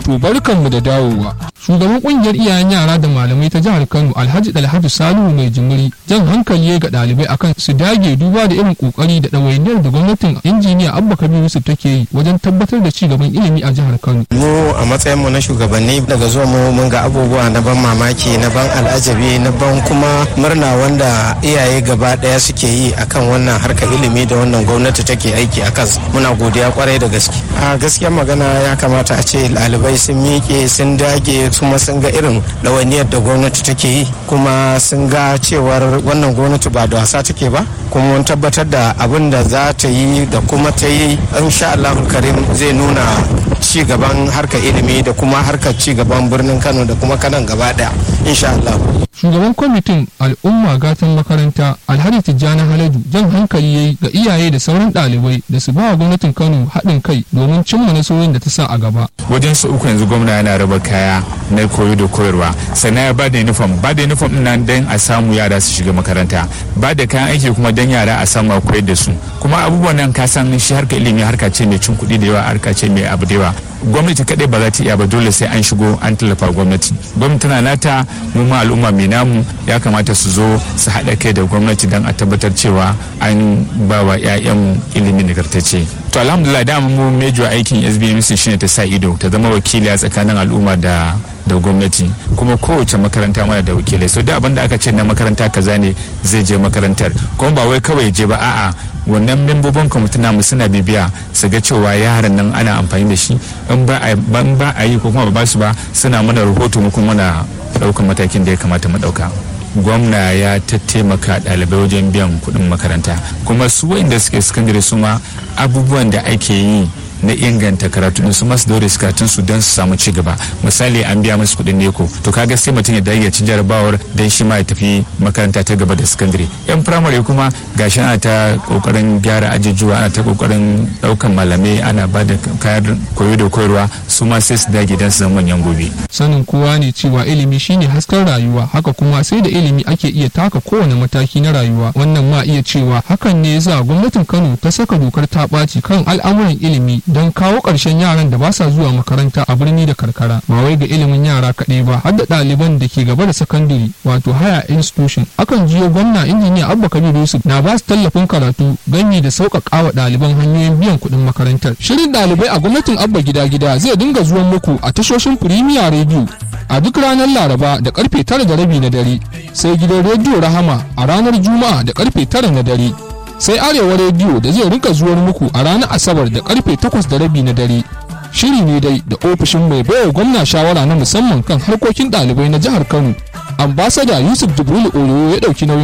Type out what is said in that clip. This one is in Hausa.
To barkanmu da dawowa. Shugaban kungiyar iyayen yara da malamai ta jihar Kano Alhaji Dalhatu Salihu mai jimiri jan hankali ga ɗalibai akan su dage duba da irin kokari da ɗawainiyar da gwamnatin injiniya Abba Kabir Yusuf take yi wajen tabbatar da ci gaban ilimi a jihar Kano. Mu a matsayin mu na shugabanni daga zuwa mu mun ga abubuwa na ban mamaki na ban al'ajabi na ban kuma murna wanda iyaye gaba ɗaya suke yi akan wannan harkar ilimi da wannan gwamnati take aiki a kansa. Muna godiya kwarai da gaske. A gaskiyar magana ya kamata a ce ɗalibai sun miƙe sun dage kuma sun ga irin ɗawainiyar da gwamnati take yi kuma sun ga cewar wannan gwamnati ba da wasa take ba kuma mun tabbatar da abin da za ta yi da kuma ta yi insha Allah karim zai nuna ci gaban harkar ilimi da kuma harkar ci gaban birnin Kano da kuma kanan gaba daya insha Allah Shugaban kwamitin al'umma gatan makaranta Alhaji Tijjani Haladu jan hankali yayi ga iyaye da sauran ɗalibai da su ba wa gwamnatin Kano haɗin kai domin cimma nasarorin da ta sa a gaba. wajen su uku yanzu gwamna yana raba kaya na koyo da koyarwa sannan ya ba da uniform ba da uniform din nan dan a samu yara su shiga makaranta ba da kayan aiki kuma dan yara a samu a koyar da su kuma abubuwan nan ka san shi harka ilimi harka ce mai cin kuɗi da yawa harka ce mai abu da yawa gwamnati kadai ba za ta iya ba dole sai an shigo an tallafa gwamnati gwamnati tana nata mu ma al'umma mai namu ya kamata su zo su haɗa kai da gwamnati don a tabbatar cewa an ba wa 'ya'yanmu ilimi nagartacce to alhamdulillah da mu mejo aikin sbmc shine ta sa ido ta zama wakili a tsakanin al'umma da da gwamnati kuma kowace makaranta mana da wakilai so da abin da aka ce na makaranta kaza ne zai je makarantar kuma ba wai kawai je ba a'a wannan membobin kwamitin namu suna bibiya su ga cewa yaran nan ana amfani da shi in ba a yi ko kuma ba su ba suna mana rahoto mu kuma muna daukan matakin da ya kamata mu dauka gwamna ya taimaka ɗalibai wajen biyan kuɗin makaranta kuma su wa'inda suke sakandare su ma abubuwan da ake yi na inganta karatu su masu daure su karatun su don su samu ci gaba misali an biya musu kuɗin neko to kaga sai mutum ya dage ya ci jarabawar don shi ma ya tafi makaranta ta gaba da sakandare yan firamare kuma gashi ana ta kokarin gyara ajujuwa ana ta kokarin daukan malamai ana ba da kayan koyo da koyarwa su ma sai su dage don su zama manyan gobe Sanin kowa ne cewa ilimi shine hasken rayuwa haka kuma sai da ilimi ake iya taka kowane mataki na rayuwa wannan ma iya cewa hakan ne yasa gwamnatin Kano ta saka dokar ta ɓaci kan al'amuran ilimi don kawo ƙarshen yaran da ba sa zuwa makaranta a birni da karkara ba wai ga ilimin yara kaɗai ba har da ɗaliban da ke gaba da sakandare wato haya institution akan jiyo gwamna injiniya abba kabir yusuf na ba su tallafin karatu ganye da sauƙaƙa wa ɗaliban hanyoyin biyan kuɗin makarantar shirin ɗalibai a gwamnatin abba gida gida zai dinga zuwan muku a tashoshin firimiya rediyo a duk ranar laraba da karfe tara da rabi na dare sai gidan rediyo rahama a ranar juma'a da karfe tara na dare sai arewa rediyo da zai rinka zuwar muku a ranar asabar da karfe takwas da rabi na dare shiri ne dai da ofishin mai baiwa gwamna shawara na musamman kan harkokin ɗalibai na jihar kano ambasada yusuf jibrilu oyo ya ɗauki nauyin